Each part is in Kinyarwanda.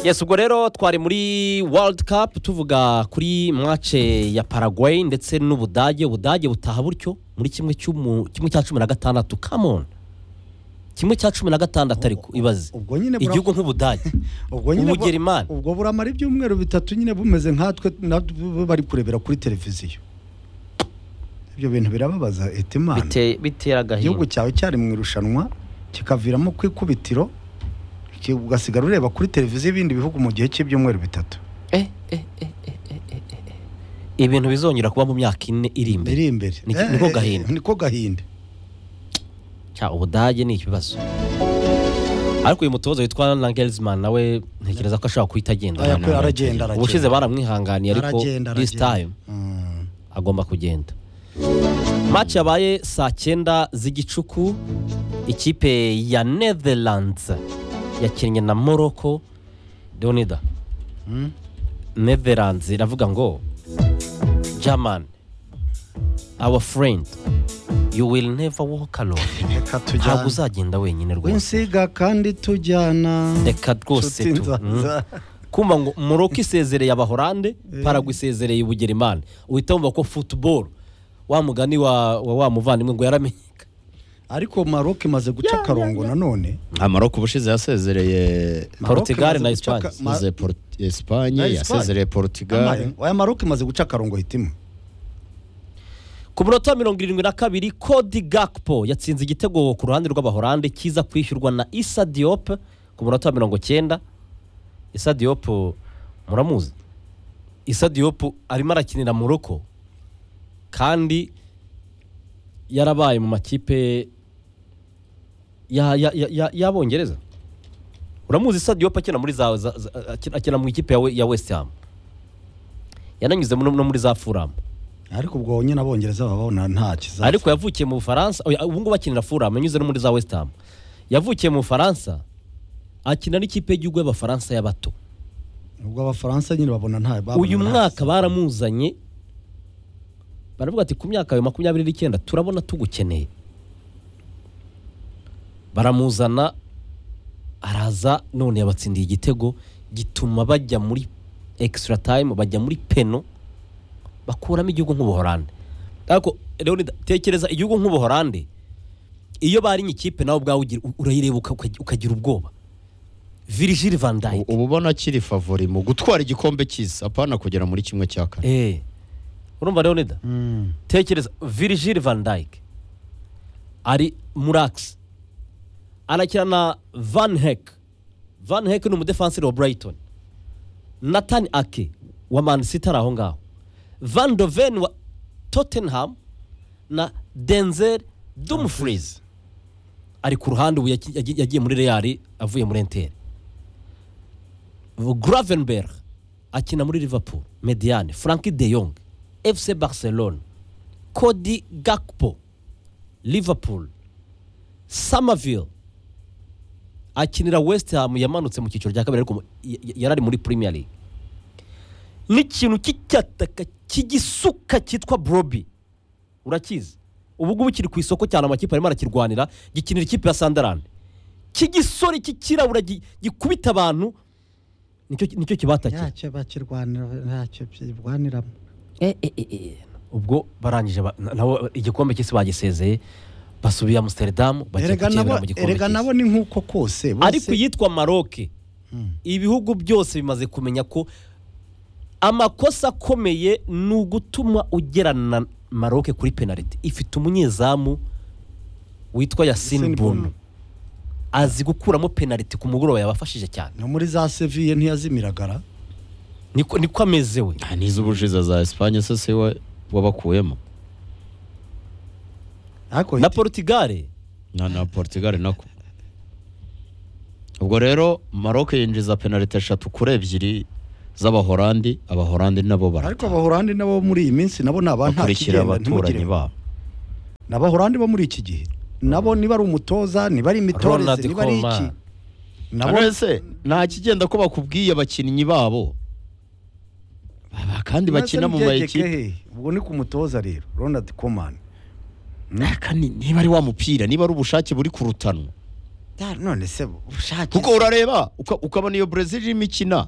yes ubwo rero twari muri world cup tuvuga kuri mace ya paraguay ndetse n'ubudage ubudage butaha butyo muri kimwe cy'umu- kimwe cya cumi na gatandatu kamoni kimwe cya cumi na gatandatu ariko ibaze ubwo nyine bura- igihugu nk'ubudage ubwo nyine bu- Ubugerimani. ubwo buramara ibyumweru bitatu nyine bumeze nkatwe na- bu- bari kurebera kuri televiziyo ibyo bintu birababaza etimana Bite- bitera igihugu agahinda cyawe cyari mu irushanwa kikaviramo ku ikubitiro ki- ugasigara ureba kuri televiziyo ibindi bihugu mu gihe cy'ibyumweru bitatu Eh, eh, eh, eh, eh, eh, eh. ibintu bizongera kuba mu myaka ine iri imbere biri imbere Ni- Eh, niko eh, gahinda. niko gahinda cya ubudage ni ikibazo ariko uyu mutoza witwa nangelizman nawe ntekereza ko ashobora kuhita agenda Aya, ko aragenda ubushize aragenda baramwihanganiye ariko Aragenda, this aragenda. time Mm. agomba kugenda maci yabaye saa cyenda z'igicuku ikipe ya netherlands yakinnye na morocco donida Mm. netherlands iravuga ngo german our friend you will never walk alone reka ntabwo tujyana uzagenda wenyine rwose winsiga kandi tujyana reka rwose Nshuti tu nza- Mm. kumva ngo muroko isezereye abahorande paragwa isezereye ubugerimani uhita wumva ko futuboro wa mugani wa wa wa muvandimwe ngo yaramenyeka ariko maroc imaze guca akarongo nanone amaroko ubushize yasezereye Maroc Portugal imaze na guca Espagne. ka- ma- ze Port- Na Espagne Espagne. yasezereye Ama- Portugal oya maroc imaze guca akarongo hitima ku munota wa mirongo irindwi na kabiri kodi gakipo yatsinze igitego ku ruhande rw'abahorande kiza kwishyurwa na isa diyope ku munota wa mirongo cyenda isa diyope muramuzi isa diyope arimo arakinira muroko kandi yarabaye mu makipe ya- ya- ya- ya- y'abongereza uramuzi isa diyope akina muri za za- za- akina- akina mu ikipe ya we- ya wesiti hamu yananyuze no no muri za furamu ariko ubwo nyine abongereza baba babona nta kizaza ariko yavukiye mu bufaransa oya, ubu ngubu akinira furamu yanyuze no muri za wesiti hamu yavukiye mu bufaransa akina n'ikipe y'igihugu y'abafaransa y'abato ubwo abafaransa nyine babona nta babona uyu nta mwaka kizaza. baramuzanye baravuga ati ku myaka yawe makumyabiri n'icyenda turabona tugukeneye baramuzana araza none yabatsindiye igitego gituma bajya muri ekisitara tayimu bajya muri peno bakuramo igihugu nk'ubuhorande ariko Leonida, tekereza igihugu nk'ubuhorande iyo bari ikipe nawe ubwawe ugira- urayireba uka- ukagira ubwoba virigil van U- dayike uba ubona akiri favori mu gutwara igikombe cy'isi apana kugera muri kimwe cya kane Eh. urumva Leonida Mm. tekereza virigil van dayike ari muragisi arakina na van hek van hek ni umudefanseri wa burayitoni natani ake wa manisiti ari aho ngaho van doven wa tottenham na denzel dumfries ari ku ruhande ubu yaki- yagi- yagiye muri real avuye muri enteri gravenberg akina muri liverpool mediane franki de jong fc barcelone Cody Gakpo Liverpool Somerville akinira West Ham yamanutse mu cyiciro cya kabiri ariko mu- y- y- yarari muri Premier League n'ikintu cy'icyataka cy'igisuka cyitwa Broby urakizi ubu ngubu kiri ku isoko cyane amakipe arimo arakirwanira gikinira ikipe ya Sunderland cy'igisore cy'ikirabura gi- gikubita abantu nicyo nicyo kibatakira ntacyo bakirwanira ntacyo byirwaniramo ubwo barangije ba- na- nabo igikombe cy'isi bagisezeye basubiye amusiteridamu bajya erega nabo kukirebera mu gikombe erega nabo cy'isi ni nk'uko kose bose ariko iyitwa maroke ibihugu byose bimaze kumenya ko amakosa akomeye ni ugutuma ugerana na maroke kuri penaliti ifite umunyezamu witwa yasini Yassine Bono. bunu azi gukuramo penaliti ku mugoroba yabafashije cyane no muri za seviye ntiyazimiragara niko niko ameze we Nta n'iz'ubushize za Espagne se se wa- wabakuyemo ariko na porutugale na na Portugal nako ubwo rero Maroc yinjiza penaliti eshatu kuri ebyiri z'abahorandi abahorandi nabo ariko barata abahorandi nabo muri iyi minsi nabo ni abantakigenda bakurikira abaturanyi ntimugire babo ni abahorandi bo muri iki gihe nabo niba ari umutoza niba ari Ronald imitoreze niba ari iki Koeman. nabo nabo se nta kigenda ko bakubwiye abakinnyi babo Aba- kandi bakina mu mayikipe he ubwo ni ku mutoza rero Ronald Koeman Naka ni- niba ari wa mupira niba ari ubushake buri kurutanwa Da, none se ushake kuko urareba uka- ukabona iyo Brazil irimo ikina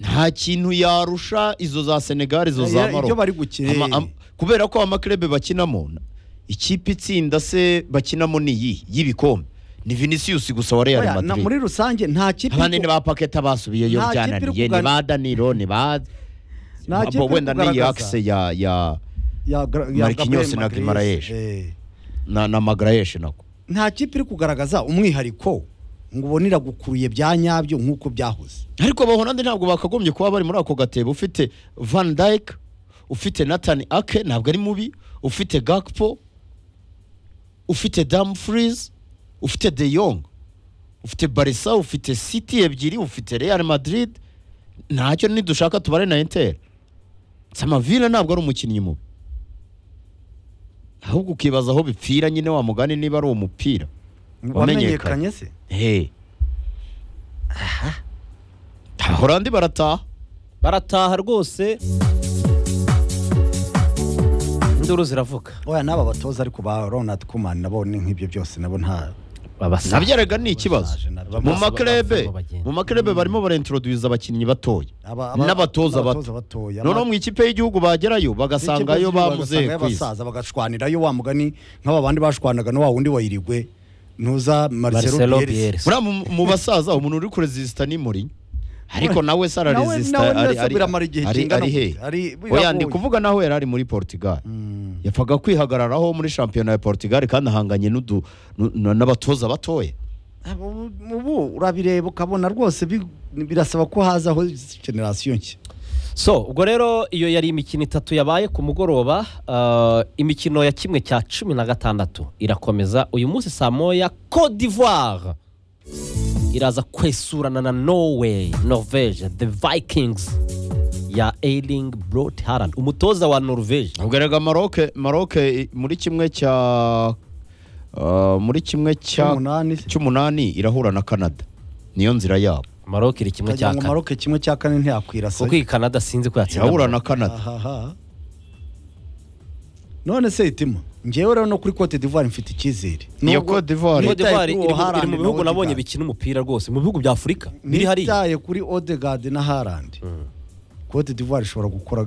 nta kintu yarusha izo za Senegal izo za Ya- Maroc ibyo bari gukina. Ama- am- kubera ko amaklebe bakinamo na- ikipe itsinda se bakinamo ni iyi y'ibikombe ni Vinicius gusa wa Real Oya, na- muri Madrid rusange nta kipe abandi iri ni ba Paqueta basubiyeyo Nta kipe iri byananiye ni kugana- ba Danilo ni ba ku- nta kipe Bo- iri wenda ni kugaragaza. Yakse ya ya Ya Gra- ya Marquinhos Gabriel na Magalhaes. Guimaraes. Eh. na na Magraesh nako nta kipe iri kugaragaza umwihariko ngo ubone iragukuruye bya nyabyo nk'uko byahoze ariko abahorandi ntabwo bakagombye kuba bari muri ako gatebo ufite van dyke ufite nathan ake ntabwo ari mubi ufite gakpo ufite damfries ufite de yong ufite barisa ufite city ebyiri ufite real madrid ntacyo nidushaka tubare na inter samavila ntabwo ari umukinnyi mubi ahubwo ukibaza aho bipfira nyine wa mugani niba ari uwo mupira wamenyekanye se Hey. Abaholandi barataha. barataha rwose induru ziravuga oya n'aba batoza ariko ba ronald kuman nabo ni nk'ibyo byose nabo nta Nabyaraga ni ikibazo. Basaje nabyo. Mu Bamaze maklebe, bagenda bagenda. mu maklebe barimo barintroduce abakinnyi batoya. aba- aba- N'abatoza n'abatoza bato. batoya. Noneho mu ikipe y'igihugu bagerayo bagasangayo bamuze ku isi. basaza bagashwanirayo wa mugani nk'aba bandi bashwanaga na wa wundi wa irigwe ntuza marcelo Marcelo bielsa Bielsa. Muri abo mu- mu basaza umuntu uri kuresisita ni muri ariko Nawe- nawe sara nawe- resisita nawe ari Nelson ari biramara igihe ari kingana ari he gute? Ari- oya ndi biragoye. kuvuga naho yari ari muri Portugal yapfaga kwihagararaho muri shampiyona ya Portugal kandi ahanganye n'udu nu- na- n'abatoza batoya Abo- ubu urabireba ukabona rwose bi- birasaba ko hazaho generasiyo nshya so ubwo rero iyo yari imikino itatu yabaye ku mugoroba ah, imikino ya kimwe cya cumi na gatandatu irakomeza uyu munsi saa moya Cote d'Ivoire iraza kwesurana na Norway Norvege the Vikings ya Erling Braut Haaland umutoza wa Norvege ubwo rega Maroc Maroc i- muri kimwe cya ah, muri kimwe cya Cy'umunani. cy'umunani irahura na Canada niyo nzira yabo Maroc iri kimwe ndagira cya ngo kane maroke kimwe cya kane ntiyakwirasa kuko iyi Canada sinzi ko yatsinda irahura na Maroc. Canada ahaha none se itima ngewe rero no kuri cote d'ivoire mfite icyizere Iyo Nubwo Cote d'Ivoire- Cote nitaye d'Ivoire kuri iri mu- Haaland iri mu na bihugu nabonye Odegaard. bikina umupira rwose mu bihugu bya Afurika biri hariya nitaye kuri Odegaard na Haaland cote d'ivoire ishobora gukora